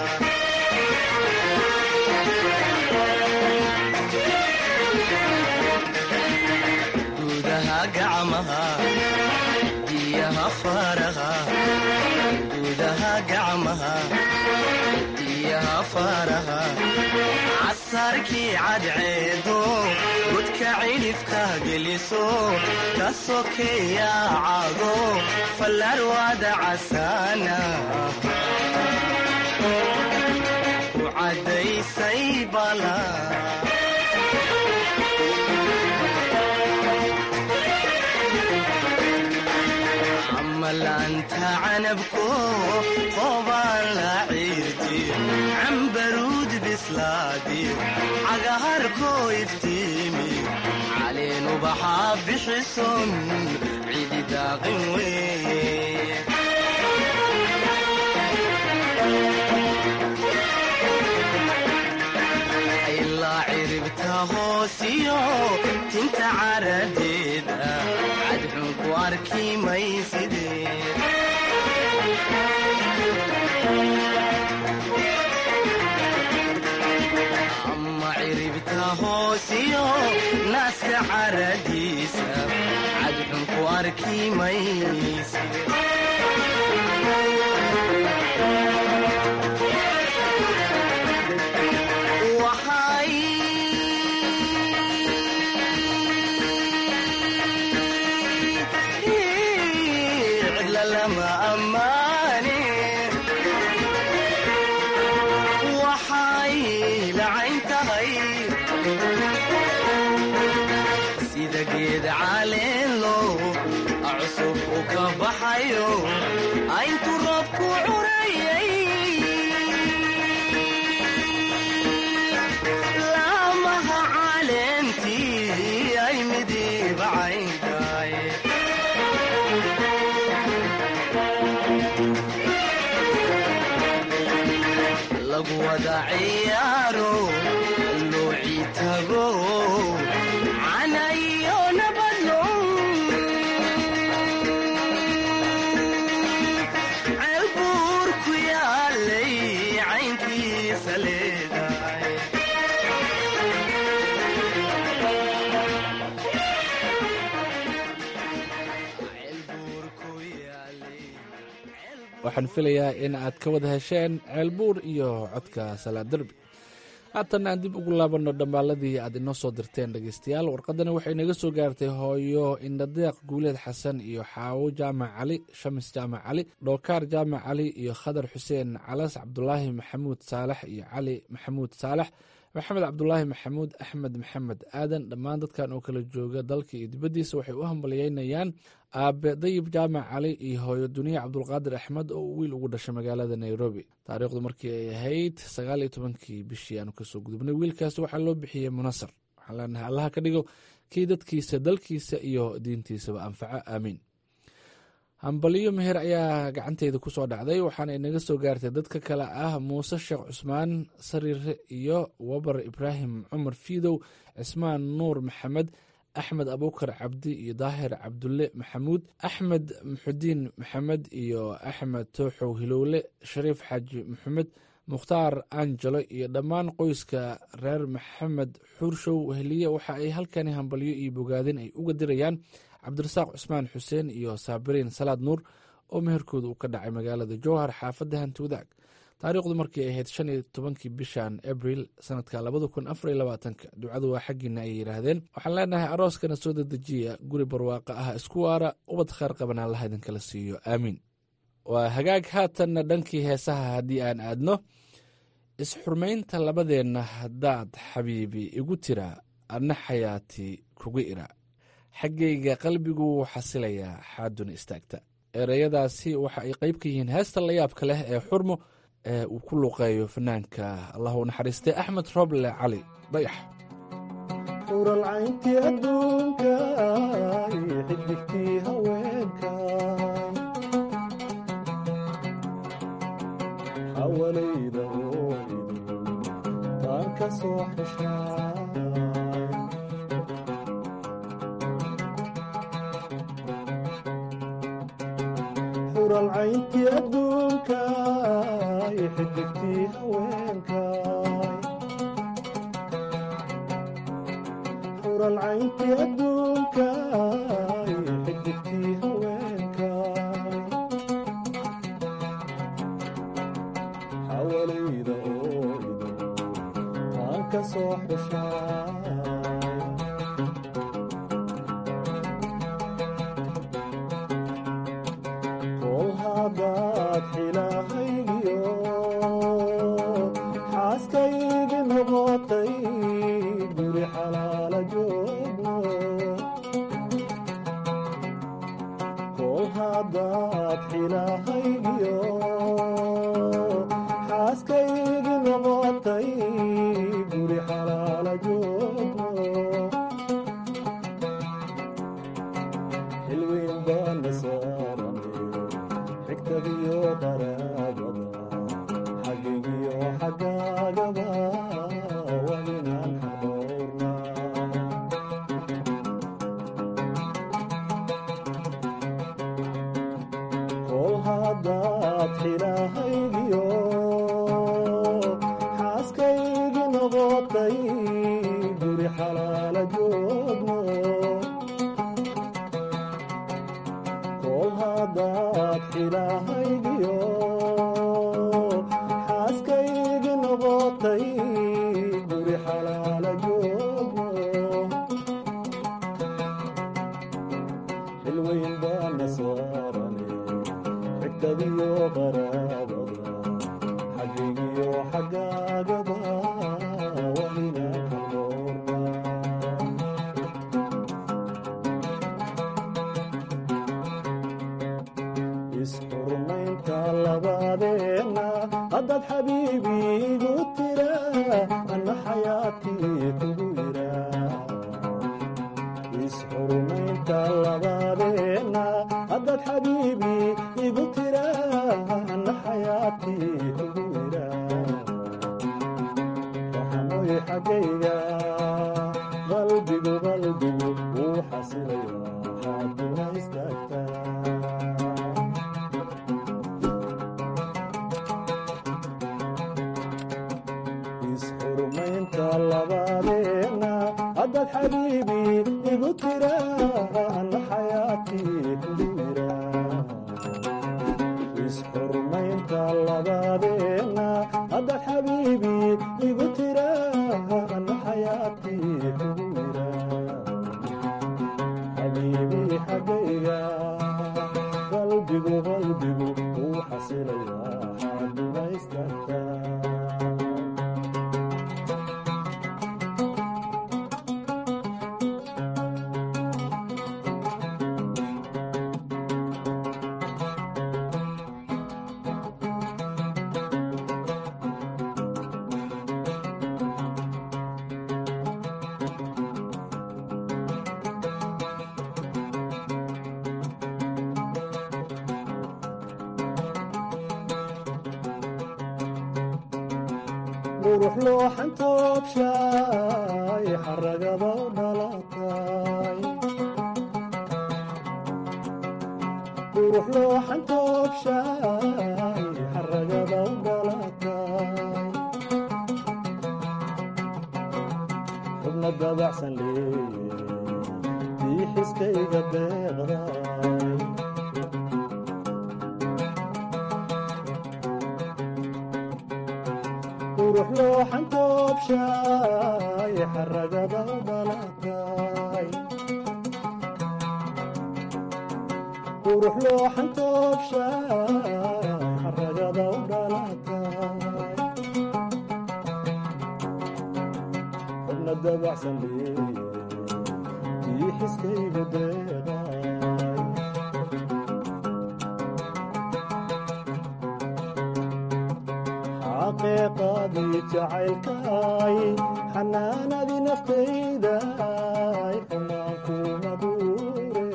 gudaha gacmaha diyaha faraha gudaha gacmaha diyaha faraha casarkii cadceedo godka cidhifka geliso ka sokeeya cado fallarwaada casaana ku caddaysay bala amalaanta canabko qobaan la ciirtiyo cambaruud bislaadiyo cagaharkoo iftiimiyo caleen ubaxaa bixison cidi daaqin weeye ilaa ciribta hoosiyo tinta caradeeda cadxun ku arki maysidee ama ciribta hoosiyo naaska caradiisa cadxun cadxun ku arki maysid waxay cidla lama ammaane waxay lacayn tahay sida geed caleelo cusub u ka baxayo ayntu roobku curayay laamaha caleentii ay midiiba cayntahay lagu wada ciyaaro looci tago cana iyo nabadno ceelbuur ku yaalay caynkiisa leedahay waxaan filayaa in aad ka wada hesheen ceelbuur iyo codka salaad derbi haatan aan dib ugu laabanno dhammaaladii aad inoo soo dirteen dhegeystayaal warqadani waxay naga soo gaartay hooyo indhadeeq guuleed xasan iyo xaawo jaamac cali shamis jaamac cali dhookaar jaamac cali iyo khadar xuseen calas cabdulaahi maxamuud saalax iyo cali maxamuud saalax maxamed cabdulaahi maxamuud axmed maxamed aadan dhammaan dadkan oo kala jooga dalka iyo dibaddiisa waxay u hambalyeynayaan aabe dayib jaamac cali iyo hooyo duniya cabdulqaadir axmed oo uu wiil ugu dhashay magaalada nairobi taariikhdu markii ay ahayd sagaal iyo tobankii bishii aanu kasoo gudubnay wiilkaasi waxaa loo bixiyey munasar waxaan leenahay allaha ka dhigo kii dadkiisa dalkiisa iyo diintiisaba anfaco aamiin hambaliyo meher ayaa gacanteyda kusoo dhacday waxaana inaga soo gaartay dadka kale ah muuse sheekh cusmaan sariire iyo wabar ibraahim cumar fiidow cismaan nuur maxamed axmed abuukar cabdi iyo daahir cabdulle maxamuud axmed muxudiin maxamed iyo axmed tooxow hilowle shariif xaaji maxamed mukhtaar angelo iyo dhammaan qoyska reer maxamed xuurshow heliye waxa ay halkani hambalyo iyo bogaadin ay uga dirayaan cabdirasaaq cusmaan xuseen iyo saabiriin salaad nuur oo meherkooda uu ka dhacay magaalada jowhar xaafadda hanti wadaag taariikhdu markii ay ahayd shan iyo tobankii bishan abril sanadka labada kun afar iyo labaatanka ducadu waa xaggiina ayay yidhaahdeen waxaan leenahay arooskana soo dedejiya guri barwaaqo ah isku waara ubad khaar qaban allaha idinkala siiyo aamiin waa hagaag haatanna dhankii heesaha haddii aan aadno isxurmaynta labadeenna haddaad xabiibi igu tira adna xayaati kuga ira xaggayga qalbigu wuu xasilayaa xaaduna istaagta ereyadaasi waxa ay qayb ka yihiin heesta layaabka leh ee xurmo ee uu ku luuqeeyo fanaanka allah u naxariistay axmed roble cali dayax uralcayntii adduunka iyo xidigtii haweenka hawalayda ooidu taan ka soo xeshaa uralcayntii adduunka iyo xidigtii haweenka uralcayntii adduunka iyo xidigtii haweenka hawalayda ooidu taan ka soo xeshaa kol haddaad xilahaygiyo xaaskaygi noqotay guri xalaala joogno kol haddaad xilahaygiyo xaaskaygi noqotay guri xalaala joogno xilweyn baana saaran xigtadiyo qaraabada xagigiyo xagaagaba walinaan xadoorna kol haddaad xilahaygiyo xaaskaygi noqotay guri xalaala joogno xalaala joogno xilweyn baana saarane xigtadiyo qaraabada xaggigiyo xaggaagaba wahina ka noorna isxurmaynta labadeenna haddaad xabiibi igu tira anna xayaatii kugu yira isxurmaynta labadeenna haddaad xabiibi igu tira anna xayaatii kugu yira waxanoy xaggayga qalbigu qalbigu wuu xasilaya xaaduna istaagtaa isxurmaynta labadeenna haddaad xabiibi igu tira anna xayaatii kugu yira isxurmaynta labadeenna haddaad xabiibi igu tira anna xayaatii kugu yira xabiibi xaggayga qalbigu qalbigu wuu xasilaya xaaduma istaagtaa qurux looxan toobshaay xaragaba u dhalatay qurux looxan toobshaay xaragaba u dhalatay xubna dabacsan leeye tii xiskayga deeqday qurux looxan toobshaay xaragaba u dhalatay qurux looxan toobshaay xaragaba u dhalatay xubna dabacsan leeye tii xiskaygu deeqay xaqiiqadii jacaylkay xanaanadii naftayday xunaan kuma buure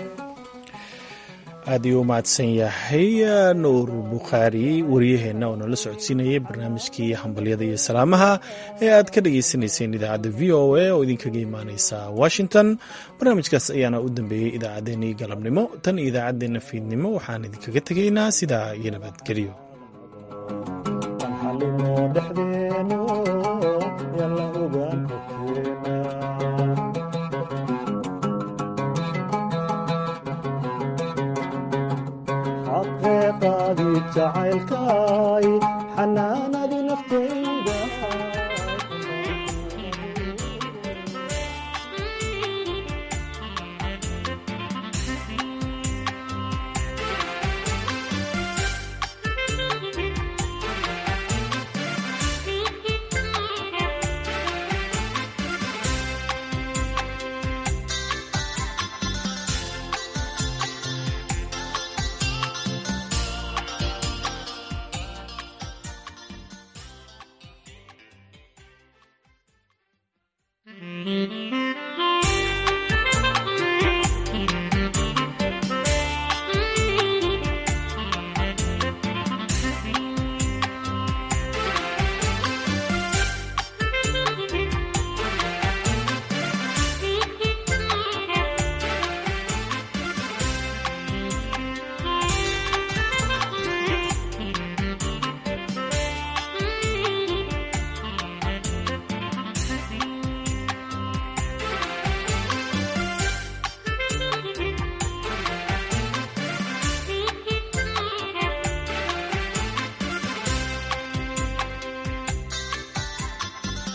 aad iyuu u mahadsan yahay nuur bukhaari wariyaheenna oo nala socodsiinayay barnaamijkii hambalyada iyo salaamaha ee aad ka dhagaysanayseen idaacadda v o a oo idinkaga imaaneysa washington barnaamijkaas ayaana u dambeeyey idaacaddeenii galabnimo tan iyo idaacaddeenna fiidnimo waxaan idinkaga tegaynaa sidaa iyo nabadgelyo xalino dhexdeeno yalla ogaan xogteena xaqeeqaadii jacaylka